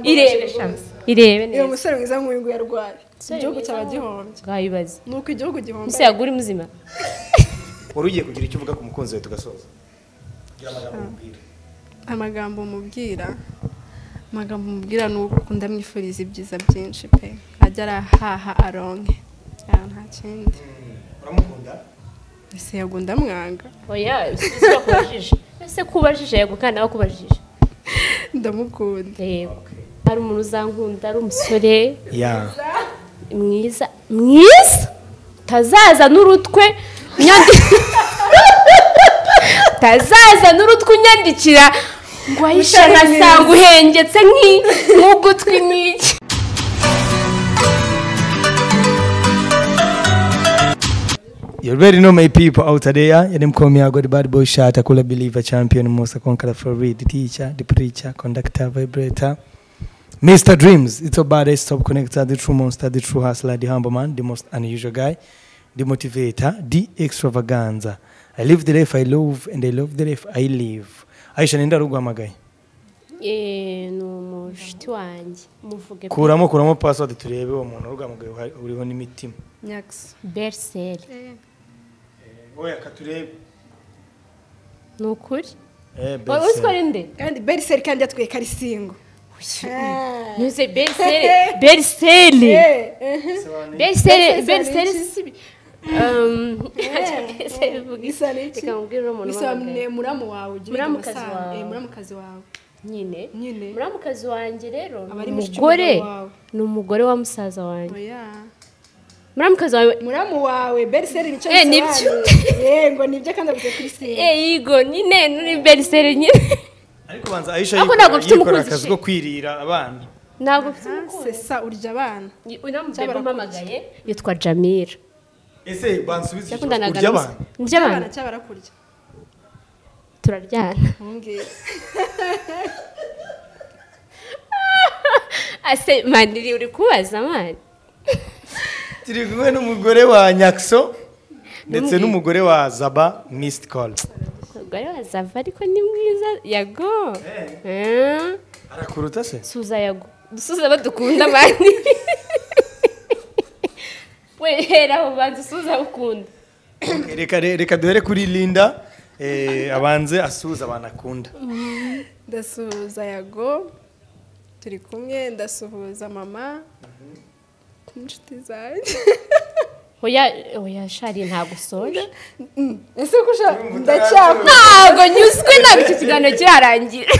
irebe shams irebe uyu neza musore mwiza nk'uyu nguyu arwaye igihugu cyaba gihombye bwayibaze ni uko igihugu gihomba ese yagura muzima wari ugiye kugira icyo uvuga ku mukunzi wawe tugasoza gira amagambo umubwira amagambo mubwira amagambo mubwira ni uko ndamwifuriza ibyiza byinshi pe ajya arahaha aronke Ah, nta kindi uramukunda ese yego ndamwanga oya si kubajije ese kubajije yego kandi nawe kubajije ndamukunda yego ari umuntu uzankunda ari umusore ya mwiza mwiza utazaza n'urutwe unyandi utazaza n'urutwe unyandikira ngo ayisha nkasanga uhengetse nk'i- nk'ugutwi nk'iki You already know my people out there. You them call me I got the bad boy shot, I call a believer champion, most conqueror for read, the teacher, the preacher, conductor, vibrator. Mr. Dreams, it's a baddest top connector, the true monster, the true hustler, the humble man, the most unusual guy, the motivator, the extravaganza. I live the life I love and I love the life I live. Aisha nenda rugwamagaye. Eh, ni umushuti wanjye muvuge Kuramo kuramo password turebe uwo muntu rugwamagaye uhari- uriho n'imitima. nyakisa beriseri Oya katurebe. ni ukuri Eh, Wowe uzi ko ari nde kandi beriseri kandi yatwika ari singo ntuze beriseri beriseri beriseri beriseri si isa n'iki reka mubwire uno muntu isa wambaye. ne muramu wawe ugira Muramukazi amasaha. wawe. Eh, muramukazi wawe nyine nyine muramukazi wanjye rero Aba ari ni mushiki umugore wawe. ni umugore wa musaza wanjye oya muramukazi wawe muramu wawe beriseri nicyo Eh, nibyo. bisobanuye. yego nibyo kandi avuze kuri singo eh yigo nyine ni beriseri nyine Ariko banza Aisha Ariko yikora ntabwo mfite yikora umukunzi akazi she. ko kwirira abana. ntabwo mfite sesa urya abana uramutse umpamagaye yitwa jamira Ese bansubize iki kibazo yakundanaga urya abantu? n'abana cyaba rakurya turaryana nkubwire ase maniri uri kubaza mani Turi kumwe n'umugore wa Nyakso ndetse n'umugore wa Zaba Missed Call. umugore wa zava ariko ni mwiza yago Eh, Arakuruta se? suza yago dusuza badukunda mani we hera aho banza usuza ukunda Okay, Reka re- reka duhere kuri Linda eh, abanze asuhuza abantu akunda. ndasuhuza yago turi kumwe ndasuhuza mama inshuti zanjye oya oya shari ntabwo usoje ese ko ushaka ndacyakomeza ntabwo nyuzwe ntabwo icyo kiganiro kirarangira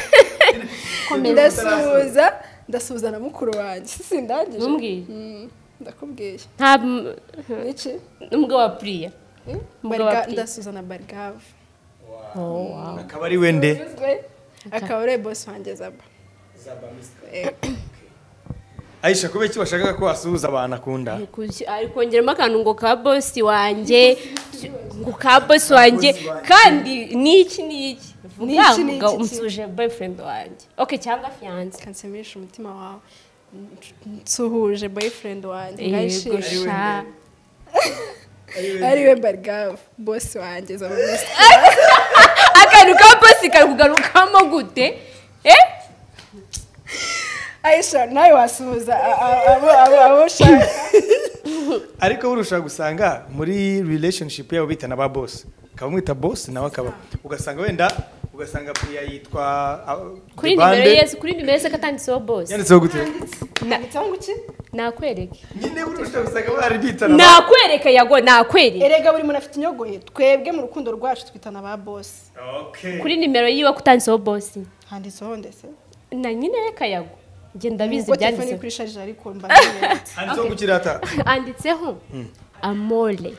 ndasuhuza ndasuhuza na mukuru wanjye si sindangije Ntumbwire. Mm, ndakubwiye ntabwo niki n'ubwo wa puriya Mm? Umugabo Bariga- ati- ndasuhuza na barigave Akaba ari wende. akaba ari bosi wanjye zaba Aisha kubera iki washakaga ko asuhuza abantu akunda? ari kongeramo akantu ngo ka bosi wanjye ngo ka bosi wanjye kandi n'iki n'iki Niki vuga niki ngo ki? umusuje boyfriend wanjye oke cyangwa fiyanse kansemisha umutima wawe nsuhuje boyfriend wanjye yego ngayishimye sha ariwe barigave bosi wanjye zaba bosi akantu ka bosi kakugarukamo gute eh ayisha nawe wasuhuza a- a- abo abo abo ushaka Ariko burusha gusanga muri relationship yabo bitana ba boss. Akaba mwita boss nawe akaba ugasanga wenda ugasanga priya yitwa ah, kuri Dibande. nimero yesi kuri nimero yesi katanditseho bosi Yanditseho gute? cyangwa iki nakwereke Nyine burusha gusanga bari bitana. ba- nakwereka yago nakwereka erega buri muntu afite inyogoye twebwe mu rukundo rwacu twitana ba bosi Okay. kuri nimero yiwe kutanditseho bosi handitseho ndetse na nyine reka yago ngenda bizi ubwo telefone iri ibyanditseho kuri sharije ariko mba nibutse. handitseho ku kirata anditseho amore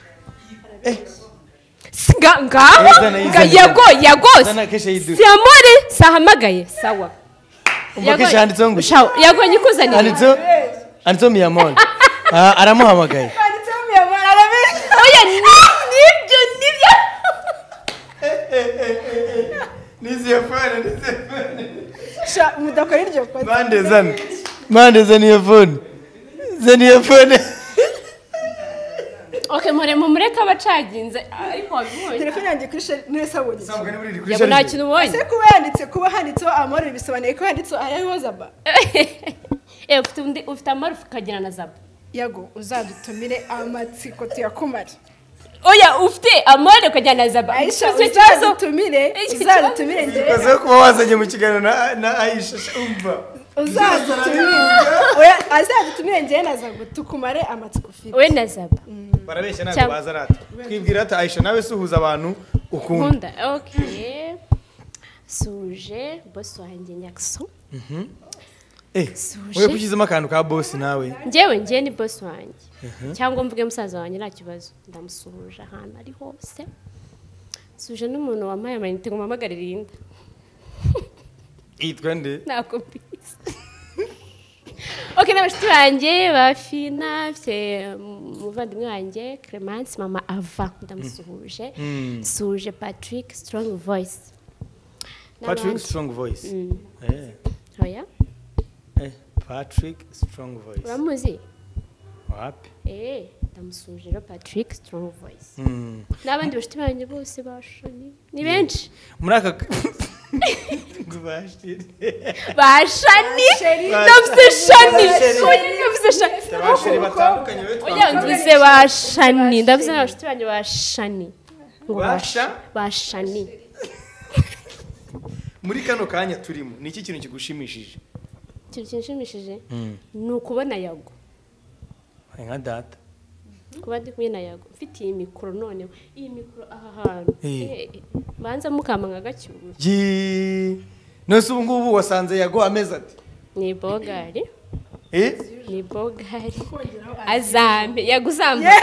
Si nga- ngaho Izana, nga- izana, yago yago Izana, kesha yidu- si amore sahamagaye sawa umva kenshi handitseho ngo shawo yago nyikuzanira handitseho handitseho miyamoni Ah, aramuhamagaye handitseho miyamara arabizi oya ni- nibyo nibyo niziye fone niziye fone sha mudakora iryo kote mpande zane mpande zane iyo fone zane iyo fone oke muremo mureke abacaginze ariko wabibonye telefone yanjye kuri sheri neza wabonye iki? yaba nta kintu ubonye ese kuba yanditse kuba handitseho amahoro bisobanuye ko handitseho ayaho zaba Eh, ufite undi- ufite amarufu ukagira na zabo yago uzadutumire amatsiko tuyakumare oya ufite amore ukajyana na zaba ayisha Icyo kibazo uzadutumire Iki kibazo- uzadutumire njyewe Ikoze kuba wazanye mu kiganiro na- na ayisha umva uzadutumire Oya, azadutumire njyewe na zago tukumare amatsiko ufite we na zaba barabeshya ntabwo Cyangwa- baza rata twibwira ati ayisha nawe suhuza abantu ukunda nkunda oke suje bosi wanjye nyakso Eh, Suje. wowe kushyizemo akantu ka bosi nawe njyewe njyewe ni bosi wanjye cyangwa mvuge musaza wanjye nta kibazo ndamusuhuje ahantu ari hose suje n'umuntu wampaye amayinite ngo mpamagarire inda yitwa nde ntabwo mbizi oke n'abashuti banjye ba fina mfite umuvandimwe wanjye clemence mama ava ndamusuhuje suhuje patrick strong voice patrick N'abandi. strong voice Mm. Eh, oya eh, patrick strong voice uramuzi wapi eee ndamusuhuje rero patrick strong voice Mm. n'abandi bashuti banjye bose bashanye ni benshi muri aka Ngo bashire. bashani Sheri. ndavuze shani Sheri. Oya, ndavuze shani abashiri batandukanye be oya twavuga mvuze bashani ndavuze n'abashuti banjye bashani ngo Basha? bash- bashani muri kano kanya turimo ni iki kintu kigushimishije ikintu kinshimishije ni ukubona yago nka data kuba ndi kumwe na yago mfite iyi mikoro noneho iyi mikoro aha hantu Eh. Eh, eh, banza mukama nka gacyuru nose ubu ngubu wasanze yago amezi ati ni bogari Eh? ni bogari azampe yaguzamba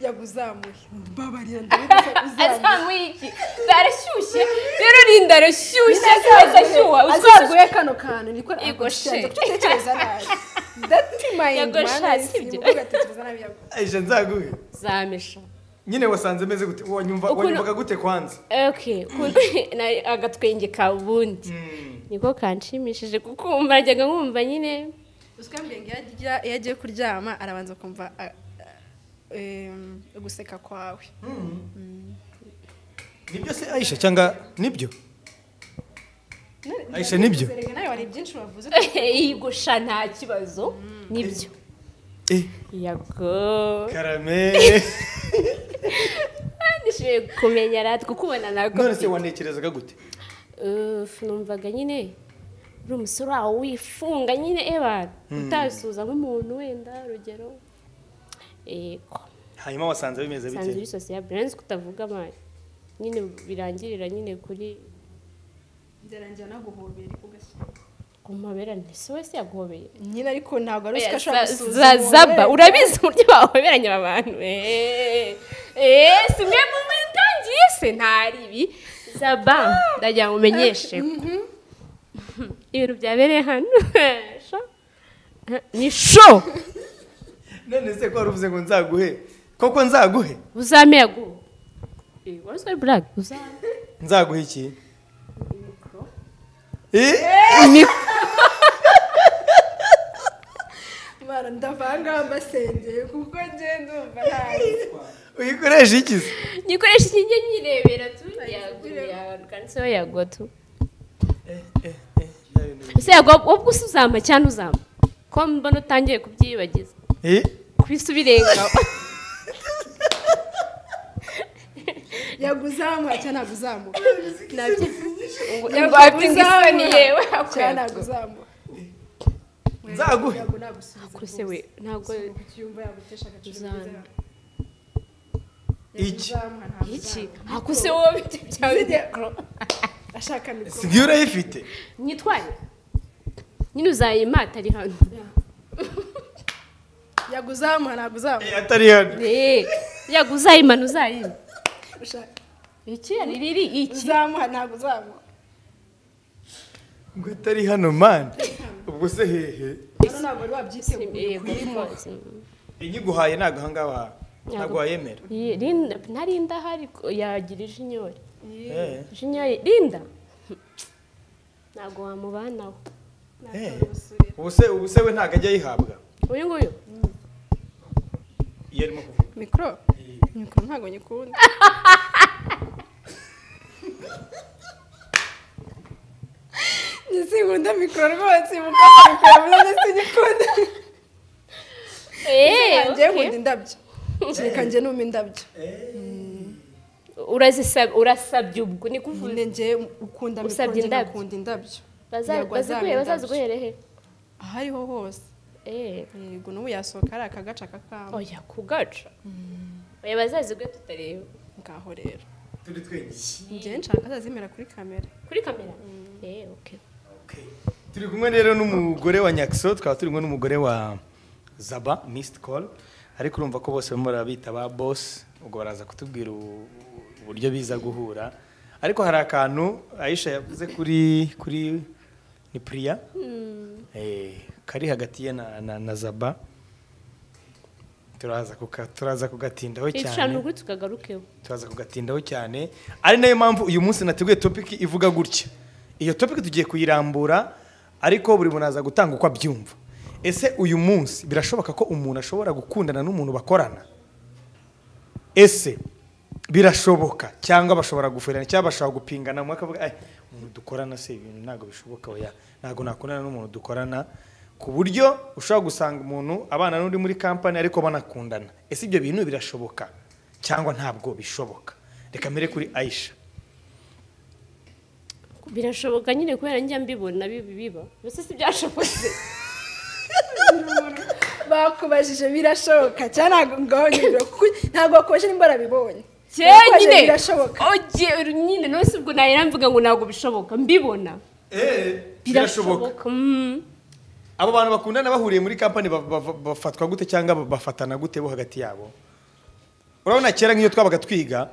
yaguzamuye mbabarira ndabona uzamuye azamuye iki zarashyushye rero rinda arashyushye azashyuha azaguye kano kantu niko Yego agushaka sheri. gutekereza nabi dati mayindi Yego mana sheri, sibyo sibyo. ugatekereza nabi yago aisha nzaguhe uzamesha nyine wasanze meze gute wanyumva Ukuntu- wanyumvaga gute kwanza okay ukuntu na- agatwenge ka bundi niko kanshimishije kuko wumva najyaga nkumva nyine uzwi mbenge iyo agiye kuryama arabanza kumva ah, em, uguseka kwawe nibyo se aisha cyangwa nibyo aisha nibyo Erega nawe hari byinshi wavuze yigusha nta kibazo nibyo Eh, yago karame nishimiye kumenya rati kukubona ntabwo none se wanekerezaga gute Uf, numvaga nyine uri umusore wawe wifunga nyine ebana utasuhuza nk'umuntu wenda urugero yego hanyuma wasanze bimeze usanzwe bite uri sosiya birenze ko utavuga amani nyine birangirira nyine kuri byarangira naguhobera ugashyira ku mabera ntese wese yaguhobeye nyine ariko ntabwo ari usika Oya, ashobora za- gusuzuma za- umuntu zaba wese. urabizi uburyo bahoberanya abantu eee eee si mwe mu bitangiye se ntari ibi zaba ndagira ngo umenyeshe ibintu byabereye hano Sho. ni sho none se ko wari uvuze ngo nzaguhe koko nzaguhe uzame yaguhe Eh, wari uzari burage uzame nzaguha iki Eh? Mara, ndavangaho ambasengeye kuko njye ndumva ntazi uyikoresha iki se gikoresha iki njye nyirebera tu yaganditseho yago tu ese yago ubwo usa uzampa cyane uzampa ko mbona utangiye kubyibagiza Eh? kwisi ubirengaho yaguzamuka cyangwa naguzamuka nabyo ngo isoni yewe cyangwa naguzamuka nzaguhe ntabwo nagusubiza kose we ntabwo ucyumva yagutesha agaciro Uzampa. bizaba. Iki. Yaguzamuka, ntabwo iki uzamuka. hakuse wowe bite byawe Video. ashaka mikoro singiyo urayifite nyitware nyine uzayimata ari hano yaguzamuka ntabwo uzamuka Eh, atari hano Eh, yago uzayimana uzayima Ushaka- iki riri iki uzamuka ntabwo uzamuka ngo atari hano mani ubwo se hehe hano ntabwo wari wabyiteguye Yego, kurimo rwose. inyiguhaye ntago ahangaha ntabwo wayemera Ye- Linda- nari ndahari ko- yagira ijinyori Eh. ijinyori rinda ntabwo wamubanaho ubuse ubuse we ntabwo ajya ayihabwa uyu nguyu iyo arimo kuvuga mikoro mikoro ntabwo nyikunda ntisikunda mikoro rwose mukora mikoro murabona sinyikunda Eh, njyewe okay. nkunda indabyo kereka njye numa indabyo Urazisab- urasabye ubwo ni kuvuga nyine njye ukunda mikoro Usabye njye indabyo. ngakunda indabyo Baza- Yego, baziguhe azampa bazaziguhere he aho ariho hose Eh, yego n'ubu yasohoka ari aka gace aka kamba oya kugaca oya bazaziguhe tutareba ngaho rero turi twinshi njye nshaka azazimera kuri kamera kuri kamera Eh, okay turi kumwe rero n'umugore wa nyakiso tukaba turi kumwe n'umugore wa zaba misiti koru ariko urumva ko bose barimo barabita ba bosi ubwo baraza kutubwira u- uburyo biza guhura ariko hari akantu ayisha yavuze kuri kuri ni puriya Eh, kari hagati ye na, na, na zaba turaza kuka- turaza kugatindaho cyane ibishanu kuri tukagarukeho turaza kugatindaho cyane ari nayo mpamvu uyu munsi nateguye topiki ivuga gutya iyo topiki tugiye kuyirambura ariko buri muntu aza gutanga uko abyumva ese uyu munsi birashoboka ko umuntu ashobora gukundana n'umuntu bakorana ese birashoboka cyangwa bashobora guferana cyangwa bashobora gupingana umwe akavuga "Ai, umuntu dukorana se ibintu ntabwo bishoboka oya ntabwo nakundana n'umuntu dukorana ku buryo ushobora gusanga umuntu abana n'undi muri kampani ariko banakundana ese ibyo bintu birashoboka cyangwa ntabwo bishoboka reka mbere kuri ayisha birashoboka nyine kubera njya mbibona bibi biba mbese si byashobotse bakubajije birashoboka cyangwa ntabwo ngaho nyine ntabwo bakubajije nimba barabibonye Kera Bakubajije nyine birashoboka ogiye nyine nose ubwo nahera mvuga ngo ntabwo bishoboka mbibona mm. abo bantu bakundana bahuriye muri kampani ba- ba- ba- bafatwa gute cyangwa ba- bafatana gute bo hagati yabo urabona kera nk'iyo twabaga twiga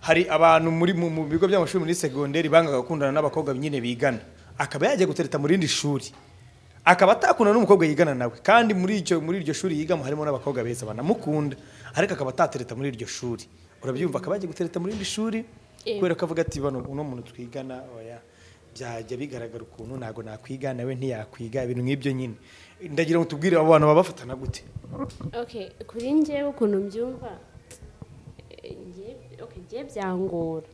hari abantu muri mu mu bigo by'amashuri muri segonderi bangaga gukundana n'abakobwa nyine bigana akaba yajya gutereta mu rindi shuri akaba atakundana n'umukobwa yigana nawe kandi muri icyo muri iryo shuri yigamo harimo n'abakobwa beza banamukunda ariko akaba atatereta muri iryo shuri urabyumva akaba yajya gutereta muri irindi shuri Eh. kubera ko avuga ati bano uno muntu twigana oya byajya bigaragara ukuntu ntabwo nakwiga nawe ntiyakwiga ibintu nk'ibyo nyine ndagira ngo tubwire abo bantu baba bafatana gute okay kuri njyewe ukuntu mbyumva eh, njye- okay, njye byangora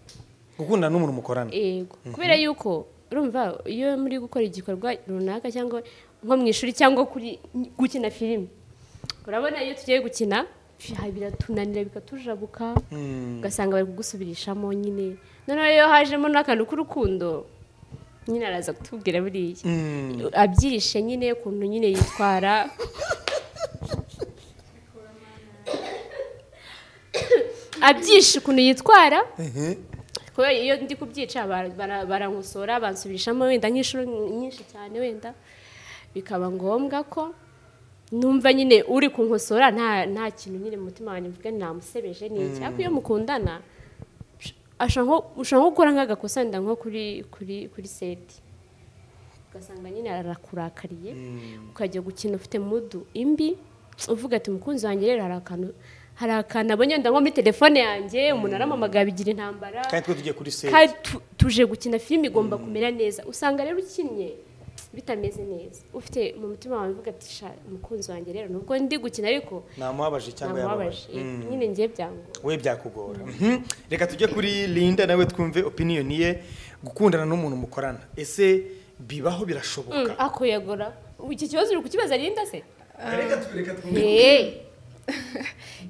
gukundana n'umuntu mukorana yego kubera yuko urumva iyo muri gukora igikorwa runaka cyangwa nko mu ishuri cyangwa kuri gukina filime urabona iyo tugiye gukina fi- ha- biratunanira bikatujabuka ugasanga bari kugusubirishamo nyine noneho iyo hajemo n'akantu k'urukundo nyine araza kutubwira buriya abyirishe nyine ukuntu nyine yitwara abyishe ukuntu yitwara kubera iyo ndi kubyica bara- bara- barankosora bansubirishamo wenda nk'inshuro nyinshi cyane wenda bikaba ngombwa ko numva nyine uri kunkosora nta nta kintu nyine mu mutima wanjye mvuga namusebeje ni iki ariko iyo mukundana ashobora nko- ushobora nko gukora nk'agakosa wenda nko kuri kuri kuri seti ugasanga nyine arakurakariye ukajya gukina ufite mudu imbi uvuga ati mukunzi wanjye rero hari akantu hari akantu abonye wenda nko muri telefone yanjye umuntu arampamagara bigira intambara kandi twe tugiye kuri seti kandi tu- tuje gukina filime igomba kumera neza usanga rero ukinnye bitameze neza ufite mu mutima wawe uvuga ati sha umukunzi wanjye rero nubwo ndi gukina ariko namubabaje cyangwa namubabaje yababaje Eh, nyine ngiye byangora we byakugora Mhm. reka tujye kuri linda nawe twumve opiniyoni ye gukundana n'umuntu mukorana ese bibaho birashoboka akoyagora iki kibazo uri kukibaza Linda se reka tu- reka twumve Eh,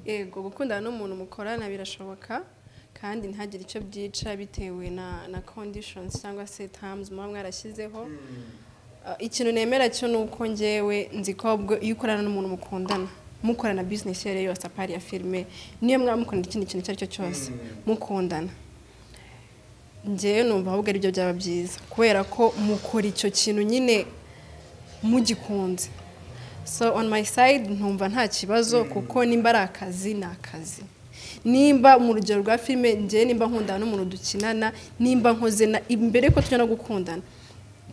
yego gukundana n'umuntu mukorana birashoboka kandi ntihagire icyo byica bitewe na na conditions cyangwa se terms muba mwarashyizeho Ah, ikintu nemera cyo ni uko njyewe nzi ko ahubwo iyo ukorana n'umuntu mukundana mukorana business iyo ari yo yose apari ya filime niyo mwamukorana ikindi kintu icyo ari cyo cyose mukundana njyewe numva ahubwo aribyo byaba byiza kubera ko mukora icyo kintu nyine mugikunze so on my side ntumva nta kibazo kuko nimba ari akazi ni akazi nimba mu rugero rwa filime njye nimba nkundana n'umuntu dukinana nimba nkoze na imbere ko tujya no gukundana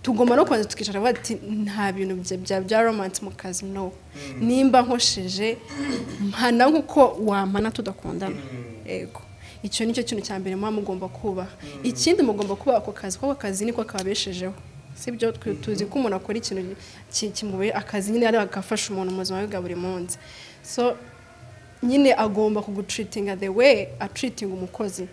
tugomba no kubanza tukicara bavuga ati nta bintu bya bya bya romance mu kazi no nimba nkosheje mpana nk'uko wampana tudakundana yego icyo nicyo kintu cya mbere muba mugomba kubaha ikindi mugomba kubaha ako kazi kuko ako kazi niko kababeshejeho si byo twe tuzi ko umuntu akora ikintu ki- kimubereye akazi nyine ari agafasha umuntu mu buzima bwe bwa buri munsi so nyine agomba kugutreatinga the way atreatinga umukozi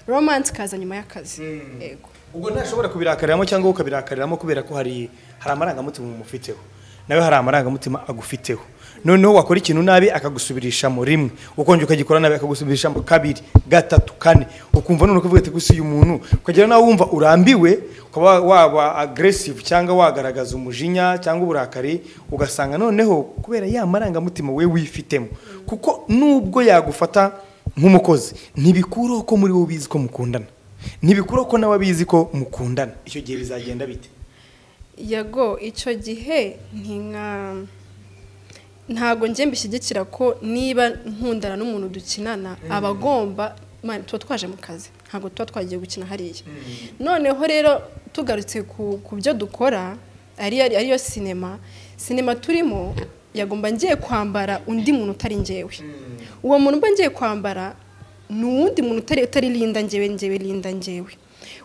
romance kaza nyuma y'akazi yego ubwo ntashobora kubirakariramo cyangwa ukabirakariramo kubera ko hari hari amarangamutima umufiteho nawe hari amarangamutima agufiteho noneho wakora ikintu nabi akagusubirishamo rimwe ukongera ukagikora nabi akagusubirishamo kabiri gatatu kane ukumva noneho ukavuga ati gusa uyu muntu ukagera nawe wumva urambiwe ukaba waba agresive cyangwa wagaragaza umujinya cyangwa uburakari ugasanga noneho kubera ya marangamutima we wifitemo kuko nubwo yagufata nk'umukozi ntibikuraho ko muri wowe ubizi ko mukundana ntibikura ko nawe abizi ko mukundana icyo gihe bizagenda bite yego icyo gihe ntinka ntabwo njye mbishyigikira ko niba nkundana n'umuntu dukinana aba agomba man, tuba twaje mu kazi ntabwo tuba twagiye gukina hariya noneho rero tugarutse ku ku byo dukora ari- ari- ariyo sinema sinema turimo yagomba ngiye kwambara undi muntu utari njyewe uwo muntu mba ngiye kwambara ni uwundi muntu utari utari linda njyewe njyewe linda njyewe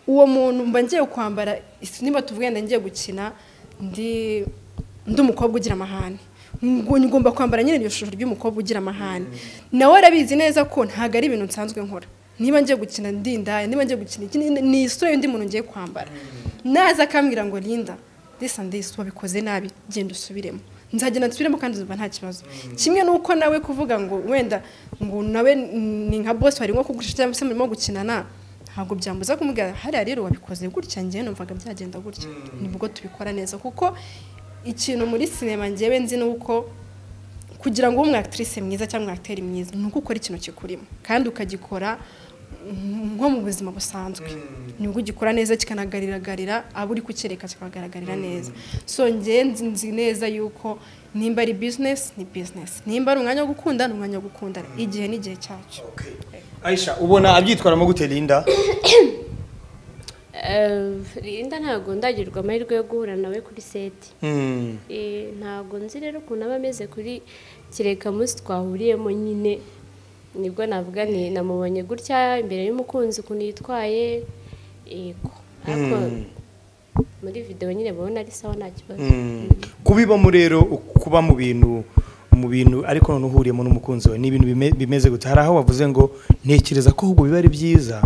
uwo muntu mba ngiye kwambara sinema tuvuge nda ngiye gukina ndi ndi umukobwa ugira amahane Ngo- ngomba kwambara nyine iryo shusho ry'umukobwa ugira amahane nawe arabizi neza ko ntabwo ari ibintu nsanzwe nkora niba ngiye gukina ndi indaya niba ngiye gukina iki ni- ni isura y'undi muntu ngiye kwambara naza akambwira ngo linda disa ndisi wabikoze nabi genda usubiremo nzagenda nsubiremo kandi uzumva nta kibazo kimwe n'uko nawe kuvuga ngo wenda ngo nawe ni nka bosi wari nko kugurisha cyangwa se murimo gukinana ntabwo byambuza kumubwira hariya rero wabikoze gutya ngewe numvaga byagenda gutya nibwo tubikora neza kuko ikintu muri sinema ngewe nzi ni uko kugira ngo ube umwakitirise mwiza cyangwa umwakiteri mwiza ni uko ukora ikintu kikurimo kandi ukagikora mm, nko mu buzima busanzwe nibwo ugikora neza kikanagaragarira abo uri kukereka kikagaragarira neza so ngewe nzi- nzi neza yuko nimba ari bizinesi ni bizinesi nimba ari umwanya wo gukunda ni umwanya wo gukundana igihe n'igihe cyacu ayisha ubona abyitwaramo gute linda Linda ntabwo ndagirwa amahirwe yo guhura nawe kuri seti Hmm. Eh, ntabwo nzi rero ukuntu aba ameze kuri kereka munsi twahuriyemo nyine nibwo navuga ni namubonye gutya imbere y'umukunzi ukuntu yitwaye yego ariko muri videwo nyine babona ari sawa nta kibazo Hmm. kubibamo rero kuba mu bintu mu bintu ariko none uhuriyemo n'umukunzi wawe ni ibintu bime- bimeze gute hari aho wavuze ngo ntekereza ko ahubwo biba ari byiza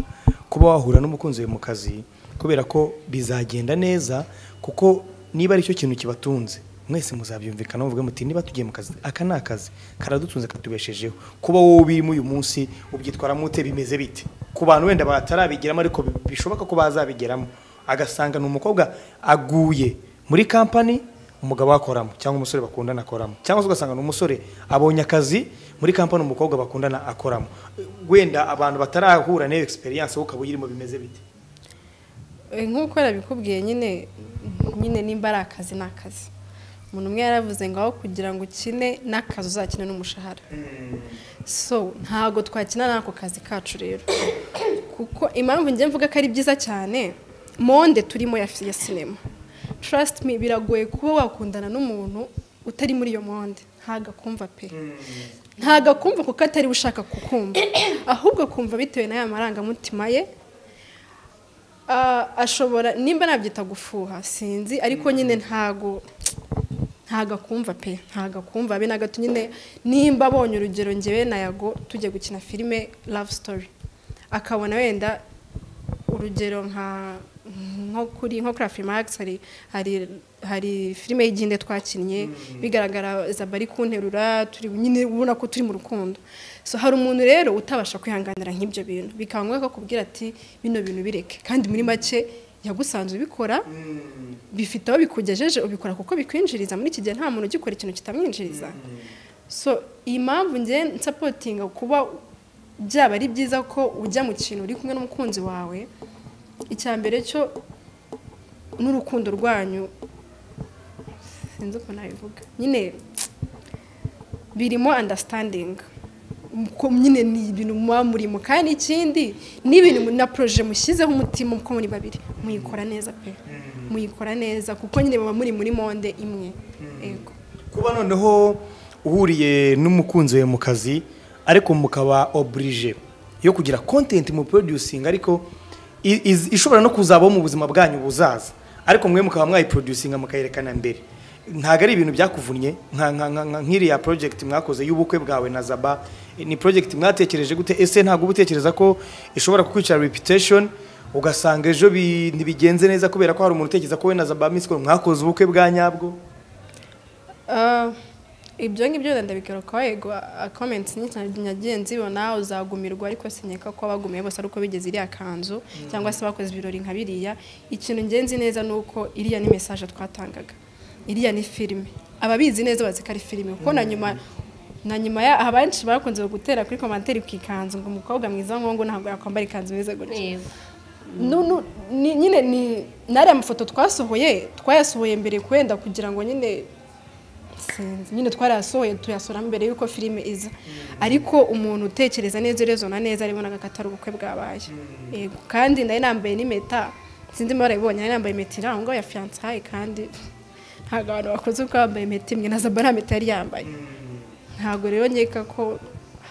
kuba wahura n'umukunzi wawe mu kazi kubera ko bizagenda neza kuko niba aricyo kintu kibatunze mwese muzabyumvikana muvuge muti niba tugiye mu kazi aka ni akazi karadutunze katubeshejeho kuba wowe ubirimo uyu munsi ubyitwaramo ute bimeze bite ku bantu wenda batarabigiramo ariko bi- bishoboka ko bazabigeramo agasanga ni umukobwa aguye muri kampani umugabo akoramo cyangwa umusore bakundana akoramo cyangwa se ugasanga ni umusore abonye akazi muri kampani umukobwa bakundana akoramo wenda abantu batarahura n'iyo egisperiyanse wowe ukaba uyirimo bimeze bite Eh, nk'uko yabikubwiye nyine nyine nimba ari akazi ni akazi umuntu umwe yaravuze ngo aho kugira ngo ukine n'akazi uzakine n'umushahara so ntabwo twakina n'ako kazi kacu rero kuko impamvu njye mvuga ko ari byiza cyane monde turimo ya ya sinema trust me biragoye kuba wakundana n'umuntu utari muri iyo monde ntagakumva pe ntagakumva kuko atari we ushaka kukumva ahubwo kumva bitewe n'aya marangamutima ye Ah, ashobora nimba nabyita gufuha sinzi ariko nyine ntago ntago akumva pe ntago akumva be na gato nyine nimba abonye urugero ngewe na yago tujya gukina filime love story akabona wenda urugero nka nko kuri nko kuri Afrimax hari hari hari filime y'igihinde twakinnye bigaragara zaba ari kunterura turi nyine ubona ko turi mu rukundo so hari umuntu rero utabasha kwihanganira nk'ibyo bintu bikaba ngombwa ko akubwira ati bino bintu bireke kandi muri make yagusanzwe ubikora bifite aho bikugejeje ubikora kuko bikwinjiriza muri iki gihe nta muntu ugikora ikintu kitamwinjiriza so iyi mpamvu njye nsapotinga kuba byaba ari byiza ko ujya mu kintu uri kumwe n'umukunzi wawe icya mbere cyo n'urukundo rwanyu sinzi uko nabivuga nyine birimo understanding ko nyine ni ibintu muba murimo kandi ikindi ni ibintu mu- na proje mushyizeho umutima uko muri babiri muyikora neza pe muyikora neza kuko nyine muba muri muri monde imwe yego kuba noneho uhuriye n'umukunzi wawe mu kazi ariko mukaba oburije yo kugira kontenti mu porodusinga ariko i- iz- ishobora no kuzabaho mu buzima bwanyu buzaza ariko mwe mukaba mwayiproducinga mukayerekana mbere ntabwo ari ibintu byakuvunnye nka- nka- nka- nka- nk'iriya project mwakoze y'ubukwe bwawe na zaba ni project mwatekereje gute ese ntabwo uba utekereza ko ishobora kukwicara reputation ugasanga ejo bi- ntibigenze neza kubera ko hari umuntu utekereza ko we na zaba miss Call mwakoze ubukwe bwa nyabwo Ah, ibyo ngibyo wenda ndabigarukaho yego komenti nyinshi cyane nagiye nzibona uzagumirwa ariko sinyeka ko abagumiye bose ari uko bigeze iriya kanzu cyangwa se bakoze ibirori nka biriya ikintu ngenzi neza ni uko iriya ni mesaje twatangaga iriya ni filime ababizi neza bazi ko ari filime kuko na nyuma na nyuma ya abenshi bakunze gutera kuri komantere ku ikanzu ngo umukobwa mwiza nk'uwo ngo ntabwo yakwambara ikanzu mwiza gutya Yego. no, no, ni, nyine ni nariya mafoto twasohoye twayasohoye mbere kwenda kugira ngo nyine sinzi nyine twarayasohoye tuyasura mbere y'uko filime iza ariko umuntu utekereza neza urezona neza aribonaga ko atari ubukwe bwabaye yego kandi nari nambaye n'impeta sinzi mbara ibonye nari nambaye impeta irangwa ya fiyansaye kandi ntabwo abantu bakoze ubwo bambaye impeta imwe na zaba nta mpeta yari yambaye ntabwo rero nkeka ko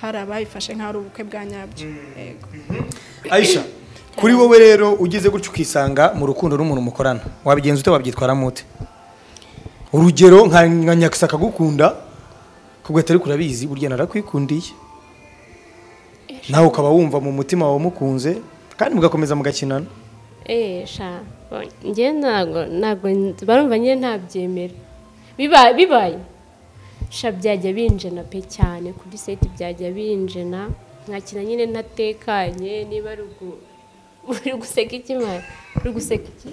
hari ababifashe nk'aho ari ubukwe bwa nyabyo yego Aisha kuri wowe rero ugize gutya ukisanga mu rukundo n'umuntu mukorana wabigenza ute wabyitwaramo ute urugero nka nka nyakisaka agukunda kugahita ariko urabizi burya narakwikundiye nawe ukaba wumva mu mutima wawe umukunze kandi mugakomeza mugakinana Eh, sha njye ntabwo ntabwo nzi- barumva njye ntabyemera Biba- bibaye sha byajya binjena pe cyane kuri seti byajya binjena nkakina nyine ntatekanye niba ari ugu- uri guseka iki mwana uri guseka iki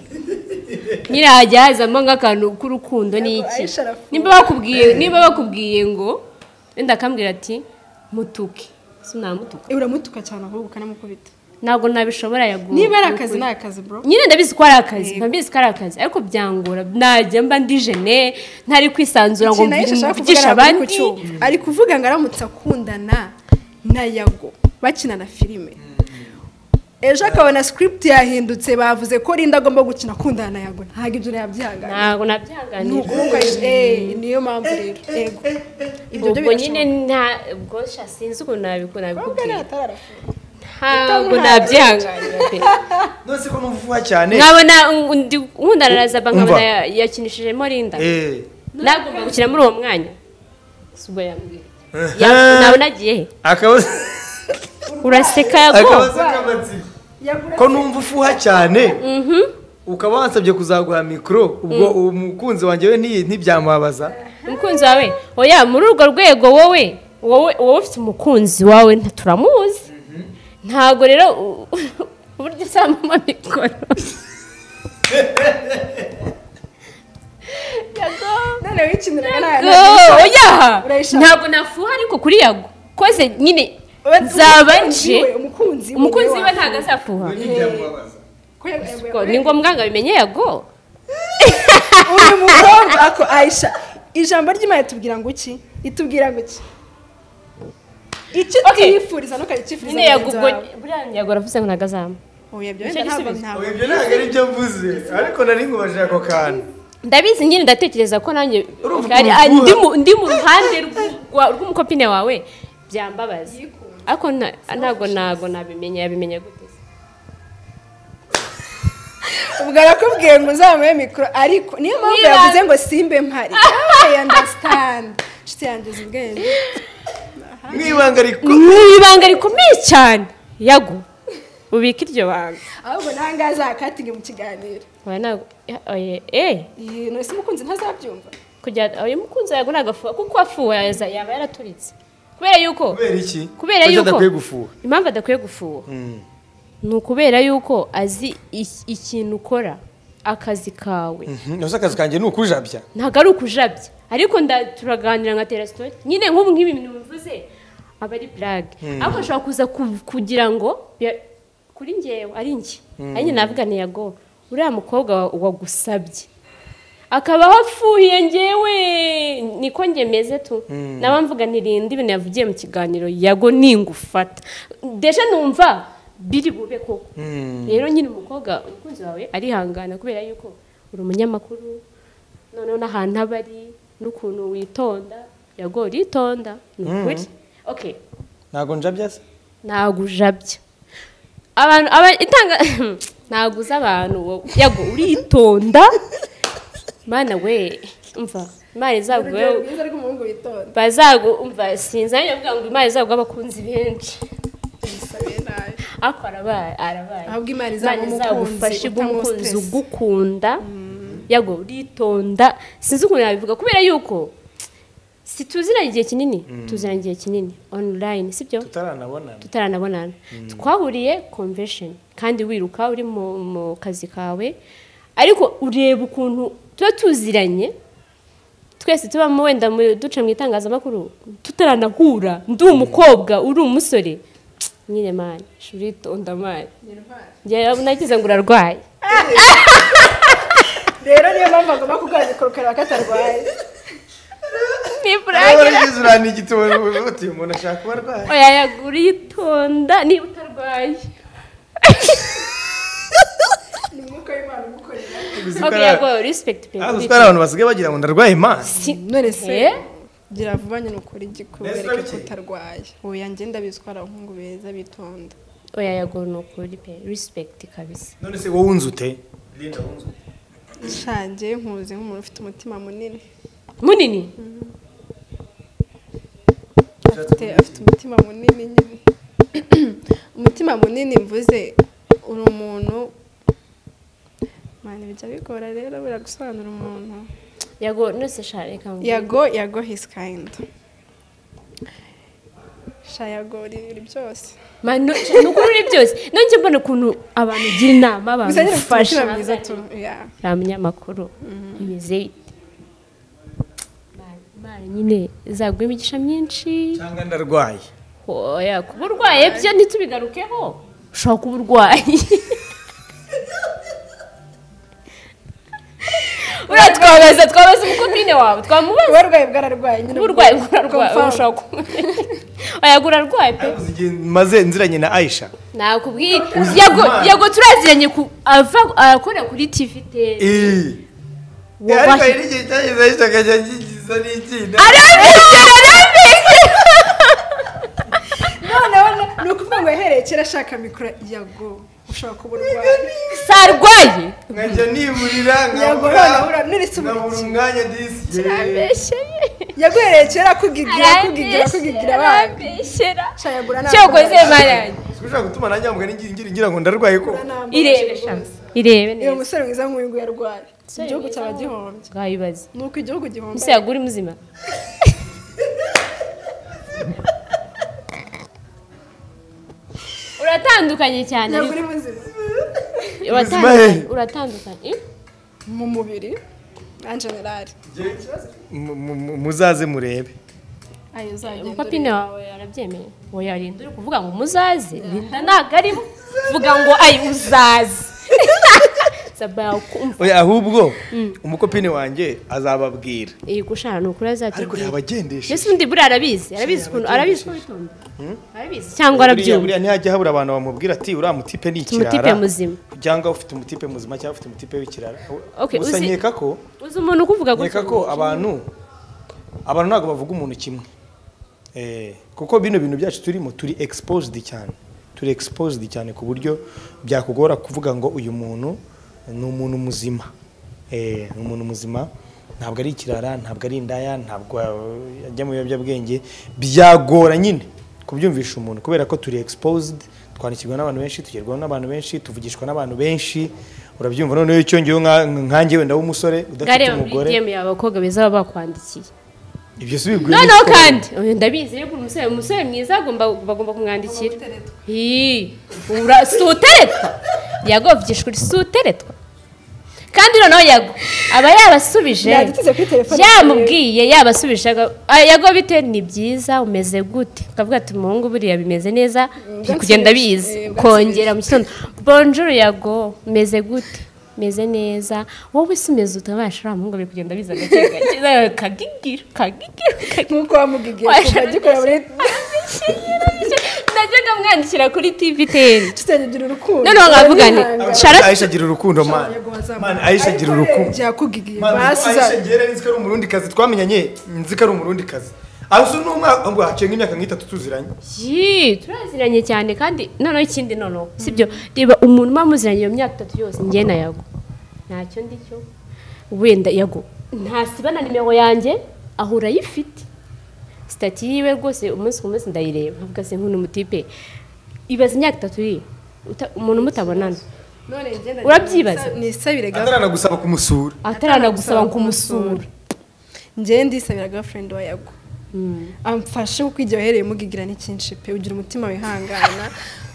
nyine hajya hazamo nk'akantu k'urukundo ni iki niba bakubwiye niba bakubwiye ngo wenda akambwira ati mutuke sinamutuka uramutuka cyane ahubwo ukanamukubita ntabwo nabishobora yaguye niba ari akazi ni akazi bro nyine ndabizi ko ari akazi ndabizi ko ari akazi ariko byangora najya mba ndi jene ntari kwisanzura ngo ikintu ayisha ashaka kuvuga mvugishe ntabwo ari abandi ku cyuma ari kuvuga ngo aramutse akundana na yago bakina na filime ejo akabona script yahindutse bavuze ko rinda agomba gukina akundana na yago ntabwo ibyo yabyihanganira ntabwo ni nabyihanganira ukuvuga eh, niyo mpamvu rero yego ibyo byo ubwo nyine birashoboka nta ubwo sha sinzi ukuntu nabikora Ahubwo nabikubwira ntatararafungura. ntabwo nabyihanganira pe nose ko numva uvuga cyane nkabona undi nkundana na zaba nkabona Umva. ya- yakinishijemo rinda Eh, nagomba gukina muri uwo mwanya si ubwo yambwira Ehe. Ya- nabona agiye he akabazo uraseka yago akabazo k'amatsiko ko numva ufuha cyane ukaba wansabye kuzaguha mikoro ubwo umukunzi wanjye we ntiyi- ntibyamubabaza umukunzi wawe oya muri urwo rwego wowe wowe wowe ufite umukunzi wawe nta- turamuzi ntabwo rero u- uburyo usangamo mikoro none wikiniraga Go, oya urayishaka. ntabwo nafuha ariko kuri yago koze nyine nzaba nje ntabanje umukunzi umukunzi we ntabwo azafuha ntibyamubabaza ni ngombwa ngo abimenye yago uyu mukobwa ako ayisha ijambo ry'imana itubwira ngo iki itubwira ngo iki icyo Okay. utiyifuriza ntukagikifuriza nyine yago ubwo buriya yago aravuze ngo ntabwo azama ubwo Nicyo ntabwo gisubizo. ntabwo Oya, ibyo ntabwo ari byo mvuze ariko nari nkubajije ako kantu ndabizi nyine ndatekereza ko nanjye Urumva Ari- ukuntu ari- ndi uvuga. mu- ndi mu ruhande rw'u- rwa- rw'umukopine wawe byambabaza ariko nta- ntabwo ntabwo nabimenya yabimenya gute se? ubwo arakubwiye ngo uzamuye mikoro ariko niyo mpamvu Niba- yavuze ngo simbe mpari I understand inshuti yanjye uzi ubwenge mu ibanga riko ni ibanga rikomeye cyane yago ubika iryo banga ahubwo ntahangaha azakatinge mu kiganiro Oya, ntabwo- ya- oya, eh Iyi, none se umukunzi ntazabyumva kujya oya umukunzi yago ntabwo afuha kuko afuha yaza- yaba yaraturitse kubera yuko kubera iki kubera Kuki yuko adakwiye gufuha impamvu adakwiye gufuha ni ukubera yuko azi iki- ikintu ukora akazi kawe nose akazi kanjye ni ukujabya ntabwo ari ukujabya ariko nda- turaganira nka terasitori nyine nk'ubu nk'ibi bintu bivuze aba ari burage ariko ashobora kuza ku- kugira ngo ya- kuri ngewe ari njye ari njye navuga ntiyago uriya mukobwa wa- wagusabye akabaho afuhiye ngewe niko meze tu naba mvuga ntirinda ibintu yavugiye mu kiganiro yago ningufata deje numva biri bube koko rero nyine umukobwa umukunzi wawe arihangana kubera yuko uri umunyamakuru noneho n'ahantu aba ari n'ukuntu witonda yago uritonda ni ukuri okay ntabwo njabya se ntabwo ujabya abantu aba- itanga ntabwo uzi abantu wowe yago uritonda mana we umva imana izaguhe urugero rwiza rw'umuhungu witonda bazagu umva sinzanye kugira ngo imana izaguhe abakunzi benshi bisabe nabi ariko arabaye arabaye ahubwo imana imana izagufashe iguhe umukunzi ugukunda yago uritonda sinzi ukuntu yabivuga kubera yuko si tuziranye igihe kinini tuziranye igihe kinini online sibyo tutaranabonana tutaranabonana twahuriye convention kandi wiruka uri mu mu kazi kawe ariko ureba ukuntu tuba tuziranye twese tubamo wenda mu- duca mu itangazamakuru tutaranahura ndi umukobwa uri umusore nyine mani uritonda mani njyewe nagize ngo urarwaye rero niyo mpamvu agomba kuganira kurukara katarwaye ntiburangira urana igiti uti umuntu ashaka kuba arwaye oya yago uritonda niba utarwaye ni umwuka w'imana umukorera Uzi ko ok ari- yago respect pe Ah, uzi ko ari abantu basigaye bagira ngo ndarwaye maso none se Eh? gira vuba nyine ukore Neza igikubereke ko bikeye. utarwaye ubu yangenda bizwara abahungu beza bitonda oya yago ni ukuri pe respect kabisa none se wowe unzi ute Linda wunze ute shange nkuze nk'umuntu ufite umutima munini munini afite afite umutima munini nyine umutima munini mvuze uri umuntu mwana bijya bigora rero biragusobanura umuntu yago nose sha reka mvuge. yago yago his kind sha yago uri uri byose mano ni ukuri uri byose nanjye mbona ukuntu abantu ugira inama gusa nyine ufite bamufasha umutima mwiza tu yeah. nta munyamakuru imeze ite Imana- imana nyine izaguha imigisha myinshi cyangwa ndarwaye hoya kuba urwaye byo ntitubigarukeho ushobora kuba urwaye uriya twabaza twabaza umukomine wawe twamubaza kuba arwaye bwararwaye nyine kuba urwaye kuba urwaye ushobora kuba wayagura arwaye pe Uzi igihe maze nziranye na aisha nakubwiye Uzi yago Imana. yago turaziranye ku ava akora kuri TV te Eh, ariko hari n'igihe cyageze aisha akajya ngigiza n'icyina noneho no- ni ukuvuga ngo yahereye kera ashaka mikoro yago ushobora kuba urwaye sarwaye nkajya nibulira Yago nkabura none ura nuretse nkabura uburinzi umwanya disi arabeshyeye yago yahereye kera kugigira kugigira kugigira abandi arabeshyera shayagura cyokoze marange ushobora gutuma nanjye wambwa ngira ngira ngo ndarwaye ko irebe sha irebe uyu neza musore mwiza nk'uyu nguyu arwaye igihugu cyaba gihombye bwayibaze ni uko igihugu gihomba ese yagura muzima uratandukanye cyane yago uri muzima uratandukanye uratandukanye Eh? mu mubiri en general Mu- mu- mu- muzaze murebe ayo uzagenda umupapine wawe arabyemeye wowe rinda uri kuvuga ngo umuzaze rinda ntabwo arimo vuga ngo ayi uzaze sabaya kumva oya ahubwo umukopine wanjye azababwira iyi gushana ni ukuri ariko azatubwira yabagendesha mbese undi buriya arabizi arabizi ukuntu arabizi ko bitonda arabizi cyangwa buriya arabyumva buriya ntihajya habura abantu bamubwira ati uriya mutipe ni Ufite umutipe ikirara muzima cyangwa ufite umutipe muzima cyangwa ufite umutipe w'ikirara Okay, gusa uzi- nkeka ko uzi umuntu ukuvuga gutya nkeka ko abantu abantu ntabwo bavuga umuntu kimwe Eh, kuko bino bintu byacu turimo turi exposed cyane turi exposed cyane ku buryo byakugora kuvuga ngo uyu muntu ni umuntu muzima Eh, ni umuntu muzima ntabwo ari ikirara ntabwo ari indaya ntabwo eh, ajya mu biyobyabwenge byagora nyine kubyumvisha umuntu kubera ko turi exposed twandikirwa n'abantu benshi tugerwaho n'abantu benshi tuvugishwa n'abantu benshi urabyumva noneho iyo cyongeyeho nka- nkanjye wenda w'umusore udafite gareba muri umugore DM yawe abakobwa beza baba bakwandikiye ibyo si biguye noneho n'isoko. kandi oya, ndabizi yuko umusore umusore mwiza agomba bagomba kumwandikira Ii, ura- si uteretwa yagobyishwe uri si uteretwa kandi noneho yago aba yabasubije yadutse kuri telefone yamubwiye yabasubije aga- "Ah, yago bite ni byiza umeze gute ukavuga ati umuhungu buriya bimeze neza biri kugenda biza Eh, kongera mu gitondo bonjuru yago umeze gute meze neza wowe si umeze utabasha uriya muhungu biri kugenda biza gake gake kagigira kagigira kagigira nk'uko wamugigiye kuva Washaka- agikora muri najyaga mwandikira kuri tvtn tutagira urukundo noneho nkavuga nti Turabihanga. shara aisha agira urukundo mani Yago wazamuka. mani aisha agira urukundo yakugigiye mani basi aisha agira nzi ko ari umurundi kazi twamenyanye nzi ko ari umurundi kazi arusu n'umwaka ngo haciye nk'imyaka nk'itatu tuziranye Yi, turaziranye cyane kandi noneho ikindi noneho sibyo reba umuntu uba muziranye iyo myaka itatu yose njye na yago ntacyo ndi cyo wenda yago ntasiba na nimero yanjye ahura ayifite sitati yiwe rwose umunsi ku munsi ndayireba nkavuga se nk'uno mutipe ibaza imyaka itatu yiwe uta- umuntu mutabonana none ngenda Urabyibaza? ni isabire atarana gusaba kumusura ataranagusaba kumusura ngende isabira girlfriend wa yago amfashe kuko igihe wahereye mugigira n'icyinshi pe ugira umutima wihangana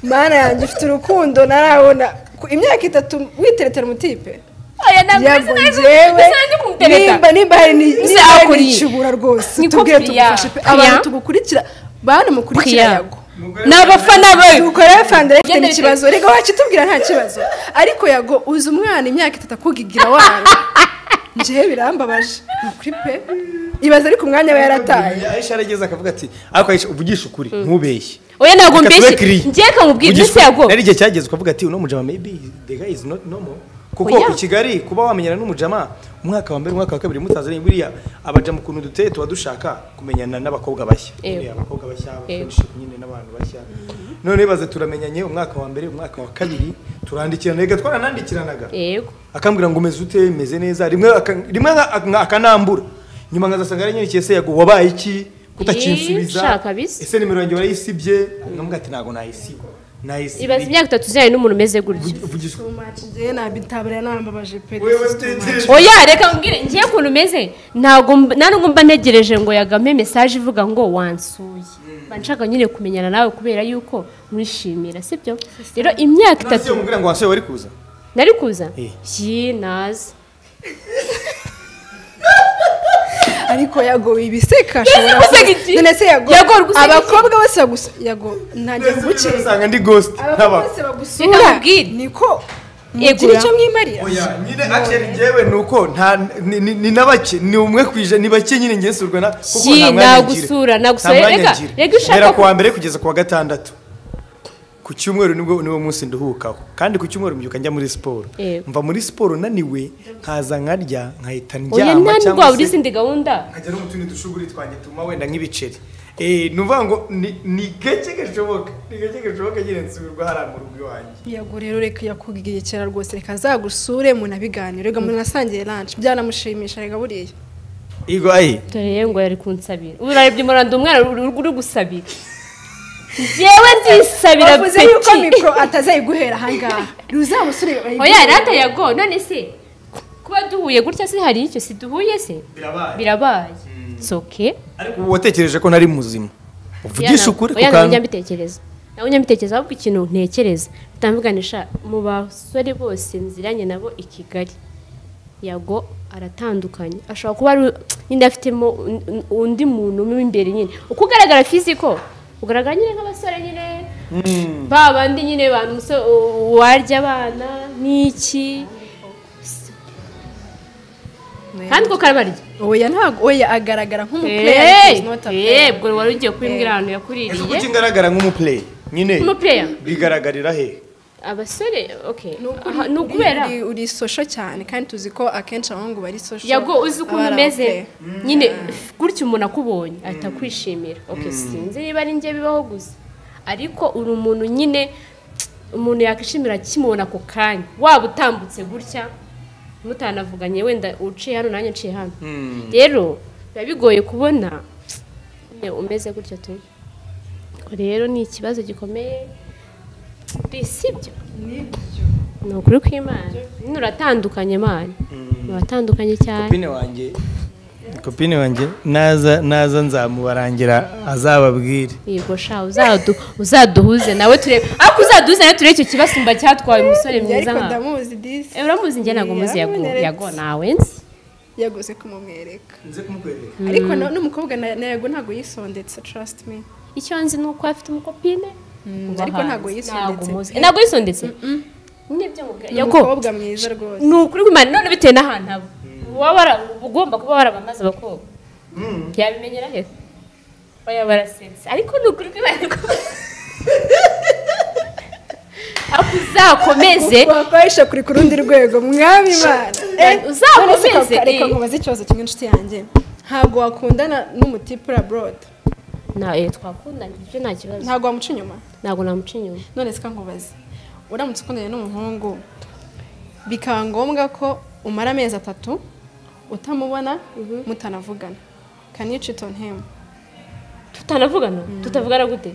mana yanjye ufite urukundo narabona ku- imyaka itatu witeretera umutipe oya ntabwo yago nzi njyewe nimba kumpereta nimba hari ni- Ese nimba hari akuriye. nicubura rwose Niko tubwire Priya. tugufashe pe Priya. abantu tugukurikira bantu mukurikira Priya. yago ni abafana bawe dukora fandare ifite Genda n'ikibazo reka wakitubwira nta kibazo ariko yago uzi umwana imyaka itatu akugigira wanga njyewe birambabaje ni ukuri pe ibaza ariko umwanya we yarataye aisha arageze akavuga ati ariko aisha uvugisha ukuri ntubeshye oya ntabwo Reka tube clear. mbeshye njye kamubwira Ugisha mbese yago ukuri. Nari igihe cyageze ukavuga ati uno mujama maybe the guy is not normal kuko Oya. ku Kigali kuba wamenyana n'umujama umwaka wa mbere umwaka wa kabiri mutazanye buriya abajama ukuntu duteye tuba dushaka kumenyana n'abakobwa bashya Yego. Buriya abakobwa bashya Yego. friendship nyine n'abantu bashya none baze turamenyanye umwaka wa mbere umwaka wa kabiri turandikirana reka twaranandikiranaga yego akambwira ngo umeze ute meze neza rimwe aka- rimwe aka- akanambura nyuma nkazasanga yaranyandikeye se yago wabaye iki Ii, utakinsubiza kabisa. ese nimero yanjye warayisibye nkamubwira ati ntabwo nayisiba ibaza nayisiba imyaka itatu zijyanye n'umuntu umeze gutya ivugishwa njyewe nabitabariya nambabaje pe wewe utegereje oya reka mbwire njye ukuntu umeze ntabwo mb- nta nubwo mba ntegereje ngo yagame mesaje ivuga ngo wansuye mba nshaka nyine kumenyana nawe kubera yuko mwishimira sibyo rero imyaka ntasiyo itatu mubwira ngo wasohoye wari kuza nari kuza Eh. yi naza ariko yago ibiseka ashobora guseka kuza. iki? none se yago Yago uri guseka iki? abakobwa bose bagusa yago ntangiye ndetse guke usanga ndi ghost abakobwa nkaba bose bagusura Reka nkubwire. niko Yegura. mugira icyo mwimarira oya nyine actually njyewe ni uko nta ni- ni ni na bake ni umwe ku ijana ni bake nyine ngiye surwa na kuko Shyi, nta mwanya nagusura, ngira nagusura. nta mwanya Reka, ngira reka ushaka guhera ku- kuwa mbere kugeza kuwa gatandatu ku cyumweru nibwo niwo munsi nduhukaho kandi ku cyumweru mbyuka njya muri siporo Yego. mva muri siporo naniwe nkaza nkarya nkahita oya ndyama nta cyangwa ndwara uri se izindi gahunda nkajya no mu tundi dushuguri twanjye tuma wenda nk'ibiceri Eh, ni ukuvuga ngo ni- ni gake gashoboka ni gake gashoboka nyine nsubirwa hariya mu rugo iwanjye yago rero reka yakugirikira rwose reka azagusure munabiganire reka munasangiye lunch byanamushimisha reka buriya Igo ayi dore ye ngo yari kunsabira ubu urebye umuranda umwana uri uri gusabira njyewe ndisabira bavuze yuko peti mikoro atazayiguhera ahangaha ruzamusure oya rata yago none se kuba duhuye gutya se hari icyo si duhuye se birabaye birabaye soke ariko ubu watekereje ko nari muzima uvugisha ukuri ku oya nawe njya kantu mbitekereza nawe njya mbitekereza ahubwo ikintu ntekereza utamvuganisha mu basore bose nziranye nabo i kigali yago aratandukanye ashobora kuba ari nyine afitemo un- un- undi muntu mo imbere nyine uko ugaragara fiziko ugaragara nyine nk'abasore nyine ba bandi nyine bantu umusore warya abana n'iki kandi uko karabarya oya ntabwo oya agaragara nk'umupurere Eh, eh, ubwo wari ugiye kubimbwira ahantu ese yakuririye kuki ngaragara nk'umuplay nyine Nk'umuplayer? bigaragarira he abasore okay Aha, ni ukubera uri sosho cyane kandi tuzi ko akenshi abahungu bari sosho yago uzi ukuntu abari umeze abapurere. nyine gutya umuntu akubonye ahita akwishimira okay sinzi niba ari njye bibaho gusa ariko uri umuntu nyine umuntu yakwishimira akimubona ako kanya waba utambutse gutya mutanavuganye wenda uciye hano nanjye uciye hano rero biba bigoye kubona nyine umeze gutya turi Ubwo rero ni ikibazo gikomeye sibyo ni ukuri kw'imana nyine uratandukanye mani uratandukanye cyane kopine wanjye kopine wanjye naza naza nzamubarangira azababwire yego sha uzadu uzaduhuze nawe turebe ariko uzaduhuze nawe turebe icyo kibasumba cyatwaye umusore Njye mwiza ariko nka ndamuzi disi Eh, uramuzi njye ntabwo muzi yago Yaramunyeretse. yago nawe nzi yaguze kumumwereka nze kumukwereka ariko na- n'umukobwa na na yago ntabwo yisondetse trust me icyo nzi ni uko afite umukopine uba ariko hanze. ntabwo yisondetse Ntabwo muzi. pe. ntabwo yisondetse n'ibyo mubwira ni yago umukobwa mwiza rwose ni ukuri kw'imana none bitewe n'ahantu aba uba wara- ugomba kuba warabamaze abakobwa yabimenyera he oya barasetse ariko ni ukuri kw'imana ko- ariko uzakomeze wakoresha kuri ku rundi rwego mwami imana Uzakomeze, reka eh. nkubaza ikibazo kimwe inshuti yanjye ntabwo wakundana n'umutipura borodi na eh twakundanye ibyo nta kibazo ntabwo wamuca inyuma ntabwo namuca inyuma none sika nkubaze uramutse ukundanye n'umuhungu bikaba ngombwa ko umara amezi atatu utamubona mutanavugana kanici tonhemu tutanavugana tutavugana gute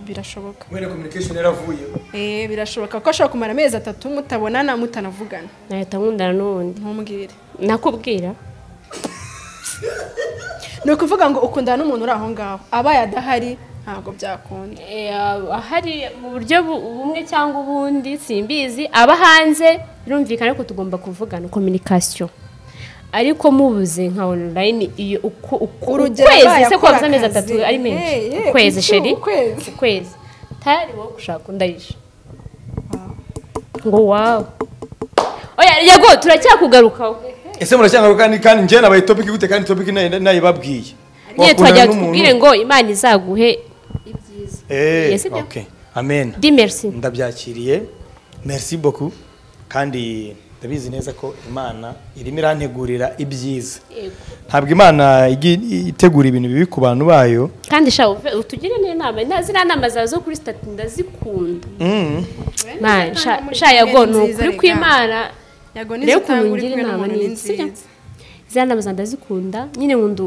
birashoboka wenda communication yaravuye Eh, birashoboka ko ashobora kumara amezi atatu mutabonana mutanavugana nahita nkundana n'uwundi ntumubwire nakubwira ni ukuvuga ngo ukundana n'umuntu uri aho ngaho abaye adahari ntabwo byakunda Eh, ahari mu buryo bu- bumwe cyangwa ubundi simbizi aba hanze birumvikana ko tugomba kuvugana communication ariko mubuze nka online iyo uko uko Urugero, ukwezi abaye se kwabuze akora amezi akazi. atatu ari menshi Hey, hey, ukwezi iki sheri ukwezi? ukwezi tayari wowe gushaka undayisha ngo wawe oya yego turacyakugarukaho ese muracyangaruka kandi kandi njye nabaye topic gute kandi topic nayi- nayibabwiye nyine Wakundana twajya n'umuntu? tukubwire ngo imana izaguhe ibyiza Eh, Yes, ibyo. okay. amen di merci ndabyakiriye merci beaucoup kandi ndabizi neza ko imana irimo irantegurira ibyiza Yego. ntabwo imana igi- itegura ibintu bibi ku bantu bayo kandi sha uve- utugire n'inama Na- ziriya nama zawe zo kuri stati ndazikunda Mm. Man, sha muri sha yago Kigali ni nziza ukuri rega. kw'imana yego rero n'izo ukuntu utanga uri ngira kumwe inama n'umuntu ni ni nziza nziza ziriya nama zawe ndazikunda nyine nkunda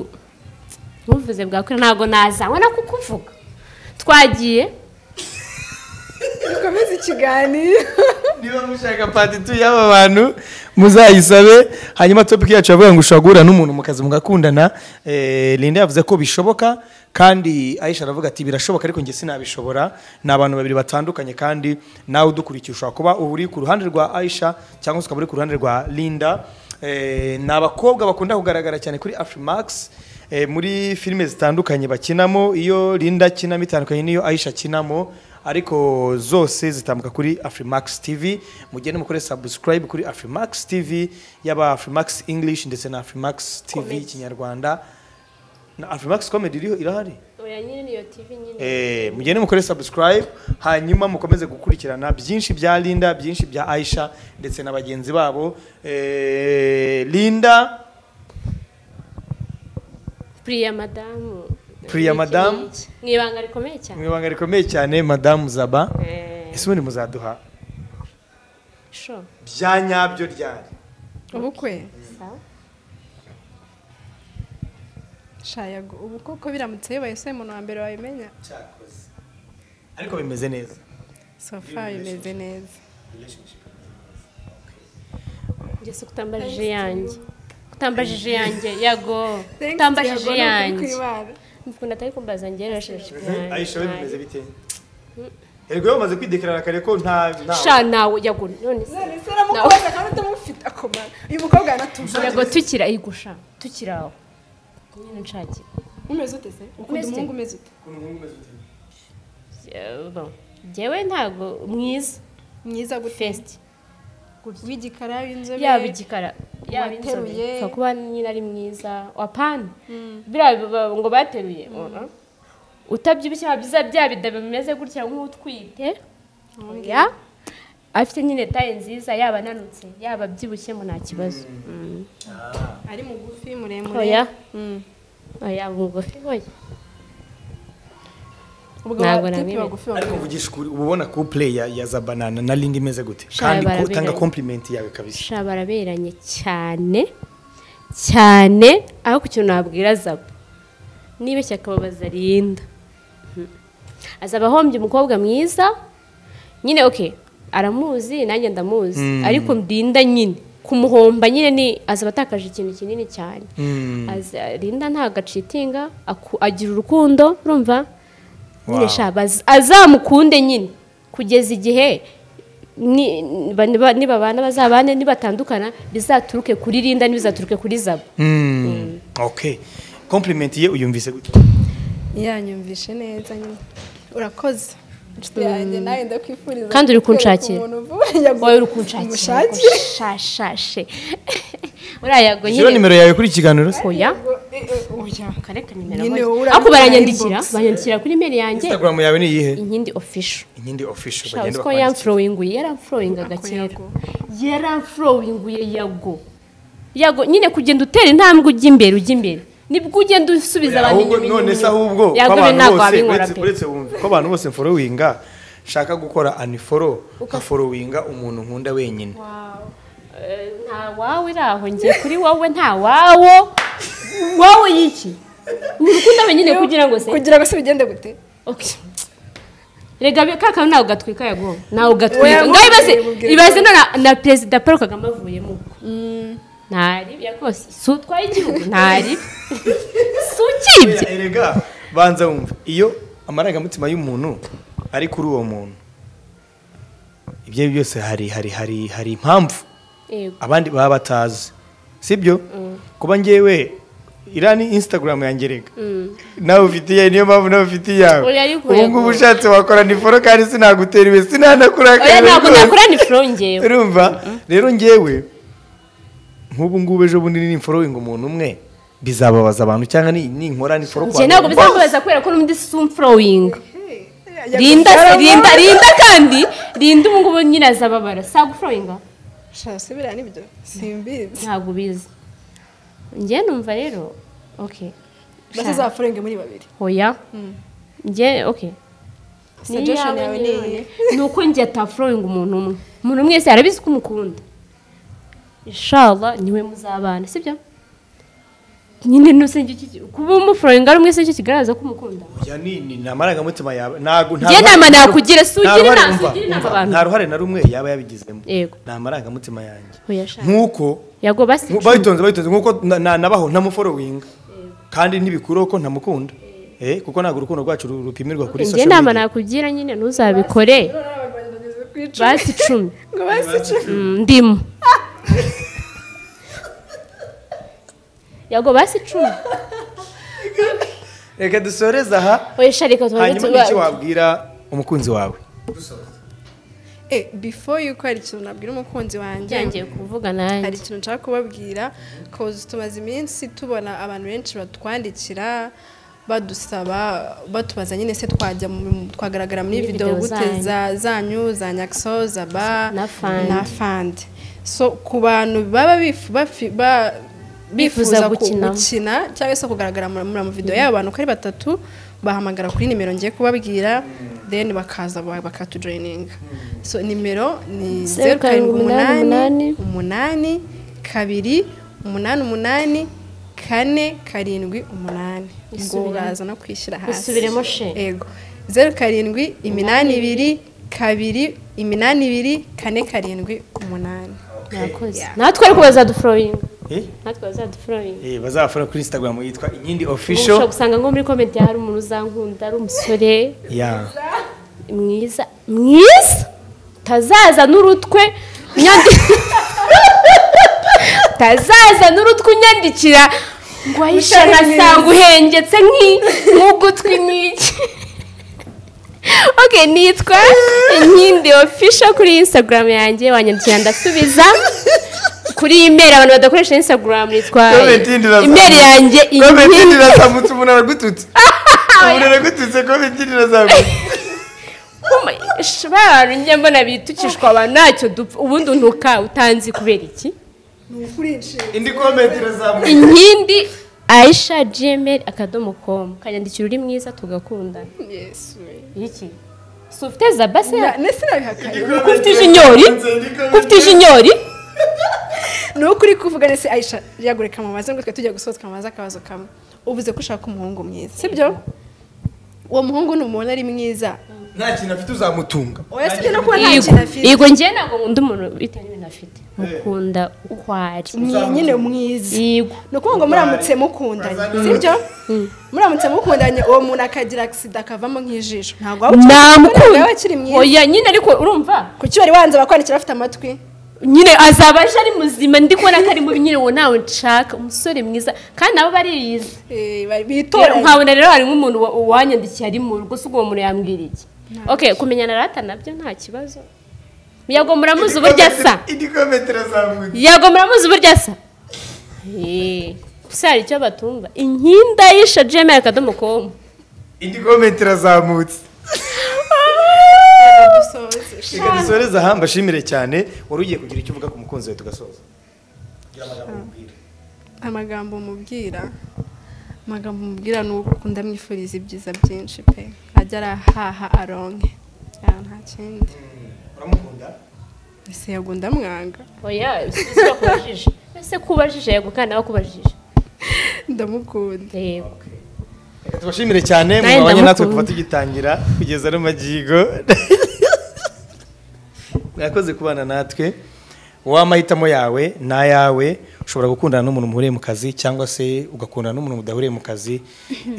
ntuvuze bwakwira ntabwo nazanywa na kukuvuga twagiye dukomeze ikiganiro niba mushaka patitu y'aba bantu muzayisabe hanyuma topic yacu yavuga ngo ushobora guhura n'umuntu mu kazi mugakundana Eh, linda yavuze ko bishoboka kandi ayisha aravuga ati birashoboka ariko njye sinabishobora ni abantu babiri batandukanye kandi nawe udukurikiye ushobora kuba uba uri ku ruhande rwa ayisha cyangwa se ukaba uri ku ruhande rwa linda Eh, ni abakobwa bakunda kugaragara cyane kuri afrimax eh, muri filime zitandukanye bakinamo iyo linda akinamo itandukanye n'iyo ayisha akinamo ariko zose zitambuka kuri afrimax tv mugende mukore subscribe kuri afrimax tv yaba afrimax english ndetse na afrimax tv kinyarwanda na afrimax comedy iriho irahari oya nyine niyo tv nyine Eh, mugende mukore subscribe hanyuma mukomeze gukurikirana byinshi bya linda byinshi bya aisha ndetse na bagenzi babo Eh, linda priya madamu Priya madamu. mu ibanga rikomeye cyane mu ibanga rikomeye cyane madamu zaba Eh, ese ubundi muzaduha sure. bya nyabyo ryari ubukwe Sawa. sha yago ubu koko biramutse bibaye se umuntu wa mbere wabimenya cyakoze ariko bimeze neza sofa bimeze neza Jesse kutambajije yanjye kutambajije yanjye yago Thanks, kutambajije Yago, ni ukuri yanjye kw'Imana. mukunda atari kumbaza njye rashashije ayisha we bimeze bite erega iyo bamaze kwidekarara kare ko nta nta sha nawe yago none se none se uramukoza kandi utamufite akomara uyu mukobwa yanatuvuye yago tukira igusha tukira aho nyine nshakira umeze ute se ukunda Umeze ute? umuhungu umeze ute Eh, bon. njyewe ntabwo mwiza mwiza gute fesiti w'igikara w'inzobe yaba igikara yaba inzobe Wateruye. ushobora kuba nyine ari mwiza wapana biriya biba- ngo bateruye oya. utabyibushye biba byiza bya bida bimeze gutya nk'utwite oya afite nyine taye nziza yaba ananutse yaba abyibushye mu nta kibazo Mm. ari mugufi muremure oya Mm. oya mugufi oya ubwo Ntabwo batipi nabimenya. bagufi ariko bagufi vugisha ukuri uba ubona couple ya ya za banana na linda imeze gute Sha, kandi ko- baraberanye. tanga compliment yawe kabisa sha baraberanye cyane cyane ariko ikintu nabwira zabo nibeshya akababaza rinda Mhm. azaba ahombye umukobwa mwiza nyine okay aramuzi nanjye ndamuzi ariko ndinda nyine kumuhomba nyine ni azaba atakaje ikintu kinini cyane Aza- rinda ntabwo acitinga aku- agira urukundo urumva nyine Wow. sha baz- azamukunde nyine kugeza igihe ni- ba- niba- nibabana bazabane nibatandukana bizaturuke kuri rinda ntibizaturuke kuri zabo Mm. okay compliment ye uyumvise gute yanyumvishe neza nyine urakoze inshuti yanjye nawe ndakwifuriza Kandi uri kukwereka kunshakira. umuntu uvuye wowe uri kunshakira umushakire shashashe uriya ngo shyira nyine nimero yawe kuri ikiganiro oya oya kareka Nyine nimero wowe ariko uramenya baranyandikira inbox. banyandikira kuri mail yanjye instagram yawe ni iyihe inkindi official inkindi official Sha, bagenda uzi ko bakwandikira yamfurowinguye yaramfurowingaga Ako kera yago. yaramfurowinguye yago yago nyine kugenda utera intambwe ujya imbere ujya imbere nibwo ugenda usubiza abantu ahubwo inyuma none se ahubwo ko yabwo abantu ntabwo bose wabinkora uretse- pe uretse wumva ko abantu bose mforowinga nshaka gukora aniforo nkaforowinga umuntu nkunda wenyine Eh, nta wawe uri aho ngiye kuri wowe nta wawo wowe yiki ni urukundo wenyine kugira ngo se kugira ngo se bigende gute Okay. rega bi- ka kantu ntawe gatwika yago ntawe gatwika Oya, ngaho ibaze mubwire, ibaze na- na perezida paul kagame avuyemo uko ntaribi rwose si utwaye igihugu ntaribi si ukibye erega banza wumva iyo amarangamutima y'umuntu ari kuri uwo muntu ibyo ari byo byose hari hari hari hari impamvu Yego. abandi baba batazi sibyo kuba ngewe iriya ni instagram yanjye rega nawe ufite iyawe niyo mpamvu nawe ufite iyawe Oya, ariko ubu ngubu yego. ushatse wakora niforo kandi sinagutera iwe sinanakurakara oya ntabwo rwose. nakora ni furongewe urumva rero ngewe nk'ubu ngubu ejo bundi nimforowinga umuntu umwe bizababaza abantu cyangwa ni- ninkora niforo njye ntabwo muganga. bizakubaza kubera ko n'undi sumfurowinga rinda se rinda rinda kandi rinda ubu ngubu nyine azababara sagufurowinga shaka subira nibyo simbizi ntabwo ubizi njye numva rero okay bazazafurenga muri babiri hoya njye okay Suggestion yawe ni nyine. ni uko njye atafurowinga umuntu umwe umuntu umwe wese arabizi ko umukunda inshallah niwe muzabana sibyo nyine ntusenge kuba umufurowinga ari umwe se nicyo kigaragaza ko umukunda Oya, ni- ni- ni amarangamutima yawe ntabwo nta Njye ruhare- nama nta ruhare- nakugira, si ugira nta ruhare- inama, si umva, ugira inama umva, abantu. nta ruhare na rumwe yaba yabigizemo Yego. ni amarangamutima yanjye Oya, sha. nk'uko yago basi nku- bayitonze bayitonze nk'uko na- na- nabaho ntamuforowinga kandi ntibikuraho ko ntamukunda Eh, kuko ntabwo urukundo rwacu ru- rupimirwa kuri njye social nama media. nakugira nyine ntuzabikore basi icumi ngo basi Mm, ndimu yago basi icumi reka dusoreze aha oya sha reka tubanze hanyuma tuba- n'icyo wabwira umukunzi wawe eh before yuko hari ikintu nabwira umukunzi wanjye byongeye kuvuga nanjye hari ikintu nshaka kubabwira kozi tumaze iminsi tubona abantu benshi batwandikira badusaba batubaza nyine se twajya mu- twagaragara muri Muri videwo video gute zanyu. za zanyu za nyakso za ba Na fund. na fandi so ku bantu baba bifu- bafi- ba- Bifuza bifuza ku- gukina. gukina cyangwa se kugaragara mu mu- mu video y'abo bantu uko ari batatu bahamagara kuri nimero ngiye kubabwira then bakaza ba- bakatujoyininga so nimero ni Zeru zeru karindwi karindwi umunani, umunani umunani kabiri umunani umunani kane karindwi umunani ubwo Isubiremo. uraza no kwishyira hasi Isubiremo she. yego zeru karindwi iminani ibiri kabiri iminani ibiri kane karindwi umunani murakoze natwe ariko bazadufurowinga Eh? natwe bazadufurowinga Eh, bazafura kuri instagram yitwa inkindi ushobora official gusanga nko muri komenti hari umuntu uzankunda ari umusore ya mwiza mwiza utazaza n'urutwe unyandi utazaza n'urutwe unyandikira ngo ahishe nkasanga uhengetse nk'i- nk'ugutwi nk'iki ok nitwa inkindi official kuri instagram yanjye wanyandikira ndasubiza kuri email abantu badakoresha instagram nitwa Comment yindi irasa- email yanjye Comment yindi inkindi irazamutse umuntu aragututse umuntu aragututse comment yindi irazamutse shobora njye mbona bitukishwa abantu ntacyo dupfa ubundi untuka utanzi kubera iki indi comment irazamutse inkindi ayisha gmail akadomo komu kanyandikira uri mwiza tugakundana iki si ufite zabase ndetse nabihakanye ko ufite ijinyori ko ufite ijinyori ni ukuri kuvuga ndetse ayisha yagureka mu maze ngo twe tujya gusohoka mu maze akabazo kamwe uvuze ko ushaka umuhungu mwiza sibyo uwo muhungu ni umuntu ari mwiza nta kintu afite uzamutunga oya sibyo no kuba nta Yego, kintu afite yego njyewe ntabwo nkunda umuntu bitewe n'ibintu afite mukunda uko ari ni nyine mwiza yego ni ukuvuga ngo muramutse mukundanye sibyo muramutse mukundanye uwo muntu akagira agisida akavamo nk'ijisho ntabwo waba ukiri namukunda nawe akiri mwiza oya nyine ariko urumva kuki wari wanze bakwandikira afite amatwi nyine azaba aje ari muzima ndi kubona ko ari mubi nyine uwo ntawe nshaka umusore mwiza kandi nabo bariyizi Eh, bari- rero bitoranye nkabona rero hari nk'umuntu wa- wanyandikiye ari mu rugo se ubwo uwo muntu yambwira iki ok kumenyana rata nabyo nta kibazo yago muramuzi uburyo asa indi comment irazamutse yago muramuzi uburyo asa Eh, gusa hari icyo batumva inkinda yisha jemera akadomo komu indi comment irazamutse reka dusoreze aha mbashimire cyane wari ugiye kugira icyo uvuga ku mukunzi wawe tugasoza amagambo mubwira amagambo mubwira ni uko ndamwifuriza ibyiza byinshi pe ajya arahaha aronke Ya, nta kindi uramukunda ese yagwa ndamwanga oya si kubajije ese kubajije yego kandi nawe kubajije ndamukunda yego Reka tubashimire cyane Nawe mwabanye natwe ndamukunda. kuva tugitangira kugeza no magingo mwakoze kubana natwe wowe amahitamo yawe ni ayawe ushobora gukundana n'umuntu muhuriye mu kazi cyangwa se ugakundana n'umuntu mudahuriye mu kazi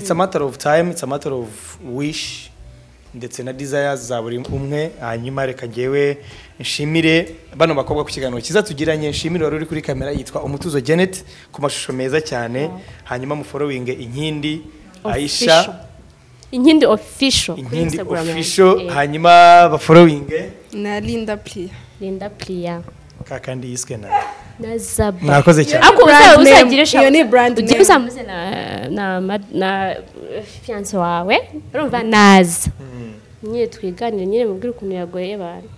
it's a matter of time it's a matter of wish ndetse na desires za buri umwe hanyuma reka ngewe nshimire bano bakobwa ku kiganiro cyiza tugiranye nshimire wari uri kuri kamera yitwa umutuzo janet ku mashusho meza cyane hanyuma muforowinge inkindi Official. aisha inkindi official kuri inkindi Instagram yanjye. official Eh, hanyuma baforowinge na linda puriya Linda Priya kakandi yiswe na na Zaba mwakoze cyane ariko brand uzaba name. uzagira Iyo ni brand ugiye name. uzamuze na na ma- na eh, fiance wawe urumva naza nyine twiganire nyine mubwire ukuntu yagoye abantu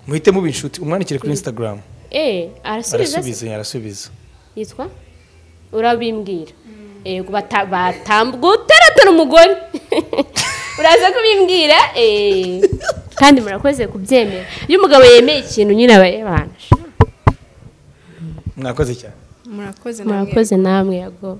muhite muba inshuti umwandikire kuri instagram eh arasubiza se? arasubiza arasubiza yitwa urabimbwira yego bata- batambuka utaratara umugore uraza kubimbwira eh kandi murakoze kubyemera iyo umugabo yemeye ikintu nyine aba yabanje mwakoze cyane murakoze namwe murakoze namwe yago